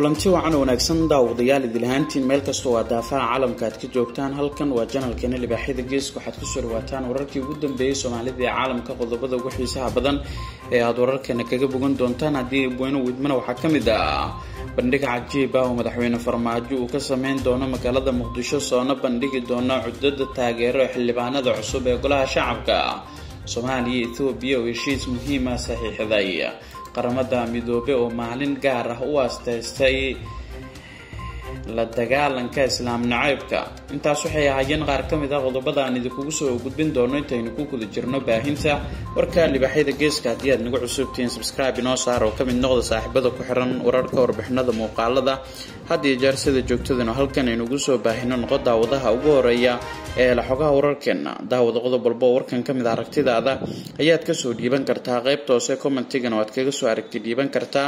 kulanti wacan wanaagsan daawadayaal idilahaantiin meel kastoo waa daafaha caalamka aad ka joogtaan halkan waa janalkeena libaaxyada geeska waxaad kusoo dhawaataan wararkii ugu dambeeyey soomaalida ee caalamka qodobada ugu xiisaha badan ee aada wararkeena kaga bogan doontaan haddii bueno widmana waxaa ka mid ah bandhig cajiib ah oo madaxweyne farmaajo uu ka sameyn doono magaalada muqdisho soona bandhigi doona cudada taageero ee xildhibaanada cusub ee golaha shacabka soomaaliya ethoobiya oo heshiis muhiima saxiixday qaramada midoobe oo maalin gaar ah u aastaystay la dagaalanka islaam nacaybka intaas waxay ahaayeen qaar ka mid ah qodobada aan idinkugu soo gudbin doono intaynu ku guda jirno baahinta warka libaaxyada geeska haddii aad nagu cusubtihiin subscribe inoo saar oo ka mid noqda saaxiibada ku xiran wararka warbixinada muuqaalada had iyo jeer sida joogtadanu halkan aynugu soo baahino noqo daawadaha ugu horeeya ee laxogaha wararkeena daawada qodob walba oo warkan ka mid aragtidaada ayaad kasoo dhiiban kartaa qaybta hoose commentigana waad kaga soo aragti dhiiban kartaa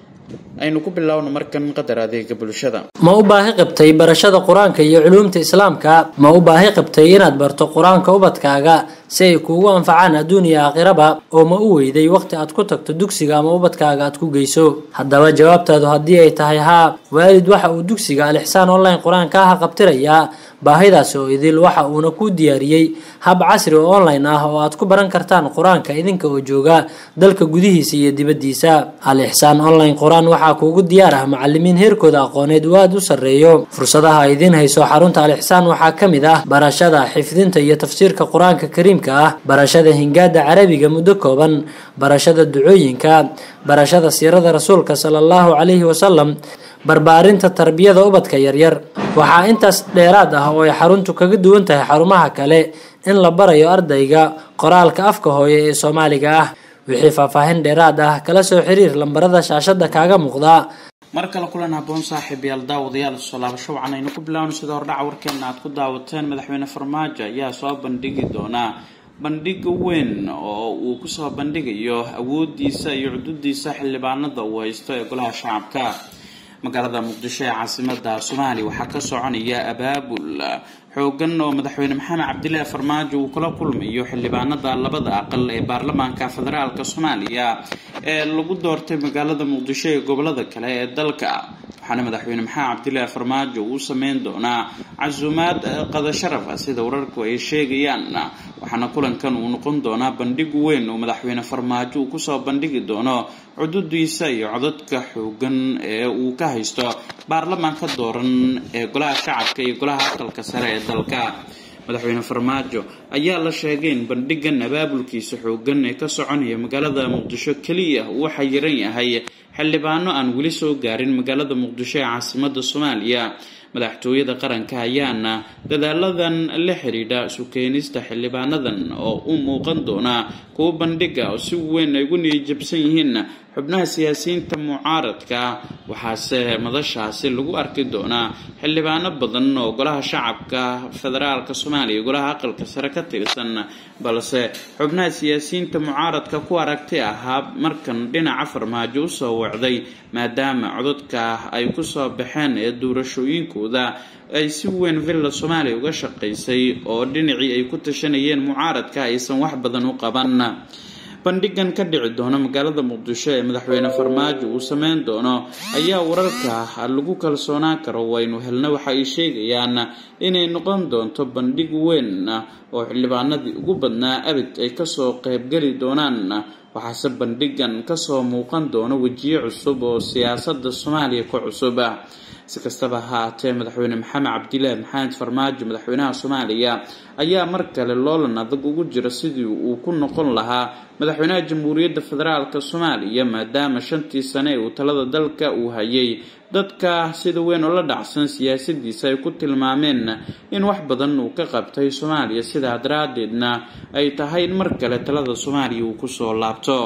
aynu ku bilaawno markan qadar adeega bulshada ma u baahi qabtay barashada qur-aanka iyo culuumta islaamka ma u baahi qabtay inaad barto qur-aanka ubadkaaga si ay kuugu anfacaan adduun iyo aakhiraba oo ma u weyday waqti aad ku tagto dugsiga ama ubadkaaga aad ku geyso haddaba jawaabtaadu haddii ay tahay haa waalid waxa uu dugsiga alixsaan online qur-aanka ah qabtirayaa baahidaasi oo idil waxa uuna ku diyaariyey hab casri oo online ah oo aad ku baran kartaan qur-aanka idinka oo jooga dalka gudihiisa iyo dibaddiisa al-ixsaan online qur-aan waxaa kuugu diyaar ah macalimiin heerkooda aqooneed uu aada u sarreeyo fursadaha ay idiin hayso xarunta al-ixsaan waxaa ka mid ah barashada xifdinta iyo tafsiirka qur-aanka kariimka ah barashada hingaada carabiga muddo kooban barashada ducooyinka barashada siirada rasuulka sala allahu calayhi wasalam barbaarinta tarbiyada ubadka yaryar waxaa intaas dheeraad ah oo ay xaruntu kaga duwan tahay xarumaha kale in la barayo ardayga qoraalka afka hooye ee soomaaliga ah wixii faahfaahin dheeraad ah kala soo xiriir lambarada shaashada kaaga muuqda mar kale kulan haboon saaxiib yaal daawadayaal soo laabasho wacan aynu ku bilaawno sida hordhaca warkeena aad ku daawateen madaxweyne farmaajo ayaa soo bandhigi doonaa bandhig weyn oo uu kusoo bandhigayo awoodiisa iyo cududiisa xildhibaanada uu haysto ee golaha shacabka magaalada muqdisho ee caasimada soomaaliya waxaa ka soconaya abaabul xoogan oo madaxweyne maxamed cabdilaahi farmaajo uu kula kulmayo xildhibaanada labada aqal ee baarlamaanka federaalk soomaaliya ee lagu doortay magaalada muqdisho ee gobolada kale ee dalka waxaana madaxweyne maxamed cabdilaahi farmaajo uu sameyn doonaa casuumaad qada sharaf ah sida wararku ay sheegayaan waxaana kulankan uu noqon doonaa bandhig weyn oo madaxweyne farmaajo uu kusoo bandhigi doono cududiisa iyo codadka xoogan ee uu ka haysto baarlamaanka dooran ee golaha shacabka iyo golaha aqalka sare ee dalka madaxweyne farmaajo ayaa la sheegay in bandhigan abaabulkiisa xoogan ee ka soconaya magaalada muqdisho keliya uu xayiran yahay xildhibaano aan weli soo gaarin magaalada muqdisho ee caasimada soomaaliya madaxtooyada qaranka ayaana dadaaladan la xidhiidha sukeenista xildhibaanadan oo u muuqan doona kuwo bandhiga oo si weyn ay ugu niyajabsan yihiin xubnaha siyaasiyiinta mucaaradka waxaase madashaasi lagu arki doonaa xildhibaano badan oo golaha shacabka federaalk soomaaliya golaha aqalka sare ka tirsan balse xubnaha siyaasiyiinta mucaaradka ku aragti ahaa markan dhinaca farmaajo usoo wacday maadaama codadka ay kusoo baxeen ee doorashooyinkooda ay si weyn villa soomaaliya uga shaqaysay oo dhinacii ay ku tashanayeen mucaaradka aysan wax badan u qaban bandhigan ka dhici doona magaalada muqdisho ee madaxweyne farmaajo uu sameyn doono ayaa wararka lagu kalsoonaan karo waynu helna waxa ay sheegayaan inay noqon doonto bandhig weyn oo xildhibaanadii ugu badnaa abid ay kasoo qeybgeli doonaan waxaase bandhigan kasoo muuqan doona wejiye cusub oo siyaasada soomaaliya ka cusub si kastaba haatee madaxweyne maxamed cabdilaahi maxamed farmaajo madaxweynaha soomaaliya ayaa mar kale loolan adag ugu jira sidii uu ku noqon lahaa madaxweynaha jamhuuriyadda federaalk soomaaliya maadaama shantii sane ee uu talada dalka uu hayay dadka sida weyn oo la dhacsan siyaasadiisa ay ku tilmaameen in wax badan uu ka qabtay soomaaliya sidaa daraadeedna ay tahay in mar kale talada soomaaliya uu kusoo laabto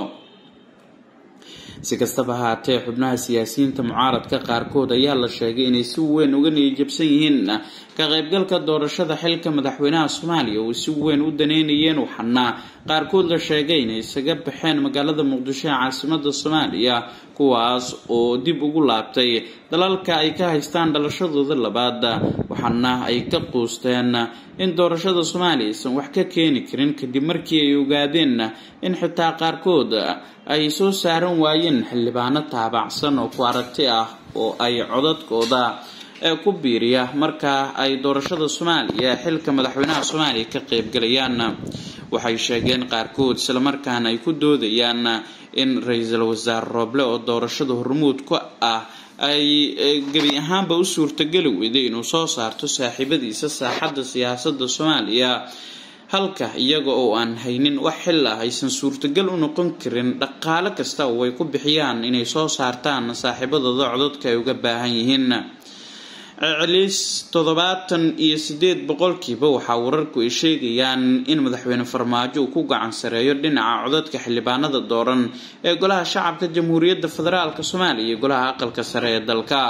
si kastaba haatee xubnaha siyaasiyiinta mucaaradka qaarkood ayaa la sheegay inay si weyn uga niyajabsan yihiin ka qaybgalka doorashada xilka madaxweynaha soomaaliya oo si weyn u daneynayeen waxaana qaarkood la sheegay inay isaga baxeen magaalada muqdisho ee caasimada soomaaliya kuwaas oo dib ugu laabtay dalalka ay ka haystaan dhalashadooda labaad waxaana ay ka quusteen in doorashada soomaaliya aysan wax ka keeni karin kadib markii ay ogaadeen in xitaa qaarkood ay soo saaran waayeen xildhibaano taabacsan oo ku aragti ah oo ay codadkooda ku biiriya marka ay doorashada soomaaliya xilka madaxweynaha soomaaliya ka qeybgalayaan waxay sheegeen qaarkood islamarkaana ay ku doodayaan in ra-iisul wasaare rooble oo doorashada hormuud ku ah ay gebi ahaanba u suurtageli weyday inuu soo saarto saaxiibadiisa saaxadda siyaasadda soomaaliya halka iyaga oo aan haynin wax xil ah aysan suurtagal u noqon karin dhaqaale kasta oo ay ku bixiyaan inay soo saartaan saaxiibadooda codadka ay uga baahan yihiin celis toddobaatan iyo sideed boqolkiiba waxaa wararku ay sheegayaan in madaxweyne farmaajo uu ku gacan sareeyo dhinaca codadka xildhibaanada dooran ee golaha shacabka jamhuuriyadda federaalk soomaaliya iyo golaha aqalka sare ee dalka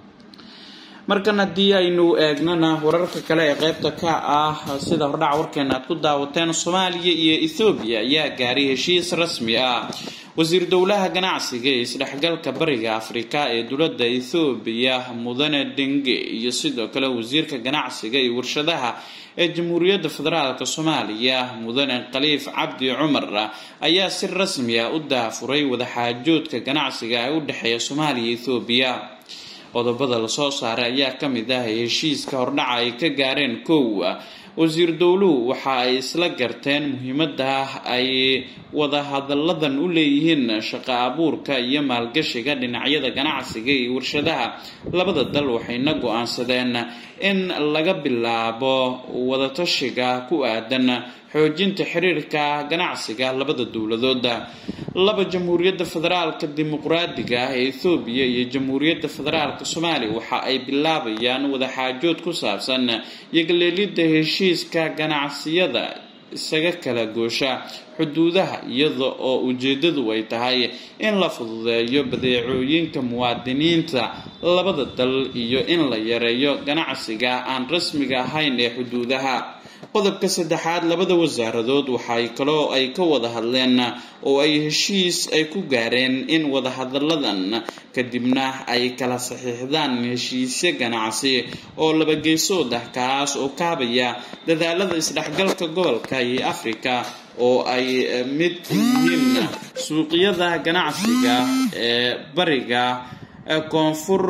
markan haddii aynu eegnana wararka kale ee qeybta ka ah sida hordhaca warkeena aad ku daawateen soomaaliya iyo ethoobiya ayaa gaaray heshiis rasmi ah wasiir dowlaha ganacsiga ee isdhexgalka bariga afrika ee dowladda ethoobiya mudane denge iyo sidoo kale wasiirka ganacsiga iyo warshadaha ee jamhuuriyadda federaalk soomaaliya mudane khaliif cabdi cumar ayaa si rasmi ah u daafuray wadaxaajoodka ganacsiga ee u dhexeeya soomaaliya iyo ethoobiya qodobada lasoo saaray ayaa ka mid ah heshiiska hordhaca ay ka gaareen kow wasiir dowluhu waxa ay isla garteen muhiimada ay wadahadalladan u leeyihiin shaqo abuurka iyo maalgashiga dhinacyada ganacsiga iyo warshadaha labada dal waxayna go-aansadeen in laga bilaabo wadatashiga ku aadan xoojinta xiriirka ganacsiga labada dowladooda laba jamhuuriyadda federaalka dimuqraadiga ah ee ethoobiya iyo jamhuuriyadda federaalka soomaaliya waxa ay bilaabayaan wadaxaajood ku saabsan yogaleelidda heshiiska ganacsiyada isaga kala goosha xuduudaha iyada oo ujeedadu ay tahay in la fududeeyo badeecooyinka muwaadiniinta labada dal iyo in la yareeyo ganacsiga aan rasmiga ahayn ee xuduudaha qodobka saddexaad labada wasaaradood waxay kaloo ay ka wada hadleen oo ay heshiis ay ku gaareen in wadahadalladan kadibna ay kala saxiixdaan heshiisyo ganacsi oo labageysood ah kaas oo kaabaya dadaalada isdhexgalka gobolka iyo africa oo ay mid yihiin suuqyada ganacsiga ee bariga koonfur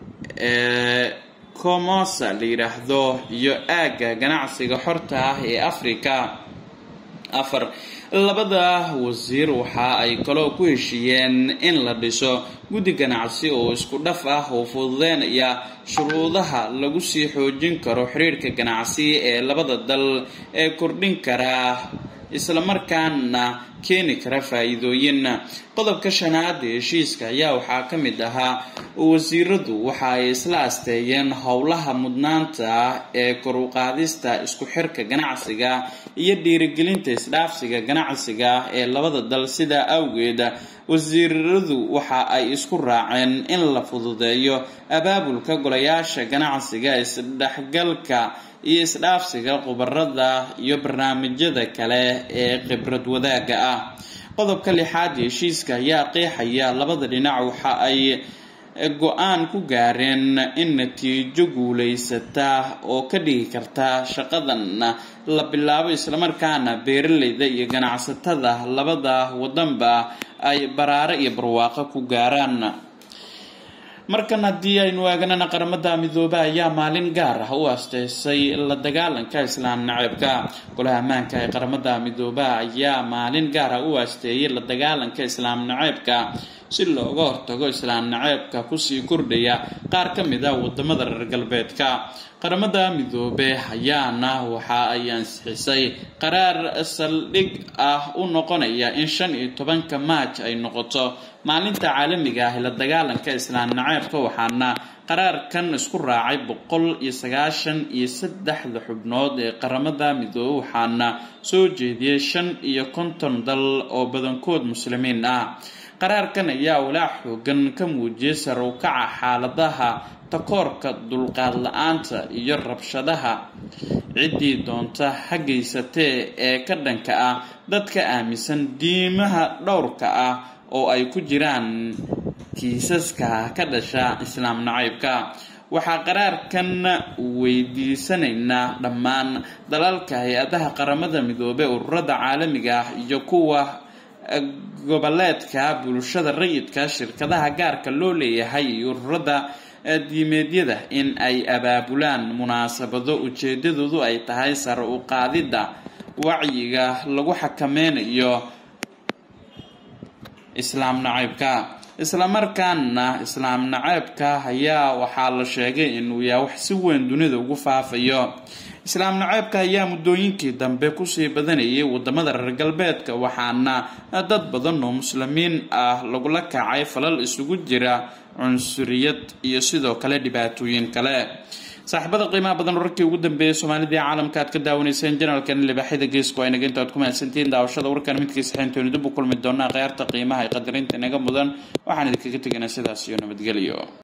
ee comosa la yidhaahdo iyo aagga ganacsiga xorta ah ee africa afar labada wasiir waxa ay kaloo ku heshiiyeen in la dhiso guddi ganacsi oo isku dhaf ah oo fududeynaya shuruudaha lagu sii xoojin karo xiriirka ganacsi ee labada dal ee kordhin kara islamarkaana keeni kara faa-iidooyin qodobka shanaad ee heshiiska ayaa waxaa ka mid ahaa wasiiradu waxa ay isla asteeyeen howlaha mudnaanta ee kor u qaadista isku xirka ganacsiga iyo dhiirigelinta isdhaafsiga ganacsiga ee labada dal sidaa awgeed wasiiradu waxa ay isku raaceen in la fududeeyo abaabulka golayaasha ganacsiga isdhexgalka iyo isdhaafsiga khubarada iyo barnaamijyada kale ee khibrad wadaaga ah qodobka lixaad heshiiska ayaa qeexaya labada dhinac waxa ay go-aan ku gaareen in natiijo guulaysata oo ka dhigi karta shaqadan la bilaabo islamarkaana beeraleyda iyo ganacsatada labada wadanba ay baraaro iyo barwaaqo ku gaaraan markan haddii aynu eegnana qaramada midoobe ayaa maalin gaar ah u asteysay la dagaalanka islaam naceebka golaha ammaanka ee qaramada midoobe ayaa maalin gaar ah u asteeyay la dagaalanka islaam naceebka si looga hortago islaam naceebka kusii kordhaya qaar ka mid a wadamada reer galbeedka qaramada midoobe ayaana waxa ay ansixisay qaraar saldhig ah u noqonaya in shan iyo tobanka maaj ay noqoto maalinta caalamiga ah la dagaalanka islaam naceebka waxaana qaraarkan isku raacay boqol iyo sagaashan iyo saddexda xubnood ee qaramada midoobe waxaana soo jeediyey shan iyo konton dal oo badankood muslimiin ah qaraarkan ayaa walaac xoogan ka muujiyay sare u kaca xaaladaha takoorka dulqaad la-aanta iyo rabshadaha ciddii doonta hageysatee ee ka dhanka ah dadka aaminsan diimaha dhowrka ah oo ay ku jiraan kiisaska ka dhasha islaam nacaybka waxaa qaraarkan weydiisanaynaa dhammaan dalalka hay-adaha qaramada midoobey ururada caalamiga ah iyo kuwa goboleedka bulshada rayidka shirkadaha gaarka loo leeyahay iyo ururada diimeedyada in ay abaabulaan munaasabado ujeedadoodu ay tahay sare u qaadidda wacyiga lagu xakameynayo islaam naceybka islamarkaana islaam naceebka ayaa waxaa la sheegay inuu yahay wax si weyn dunida ugu faafayo islaam naceebka ayaa muddooyinkii dambe kusii badanayay wadamada reer galbeedka waxaana dad badan oo muslimiin ah lagula kacay falal isugu jira cunsuriyad iyo sidoo kale dhibaatooyin kale saaxiibada qiimaha badan wararkii ugu dambeeyay soomaalidii caalamka aad ka daawanayseen janalkan libaaxyada geesku aynaga inta aad ku mahadsantihiin daawashada warkan midkiisa xeyntooni dib u kulmi doonaa kheyaarta qiimaha ee qadarinta inaga mudan waxaan idinkaga teganaa sidaas iyo nabadgelyo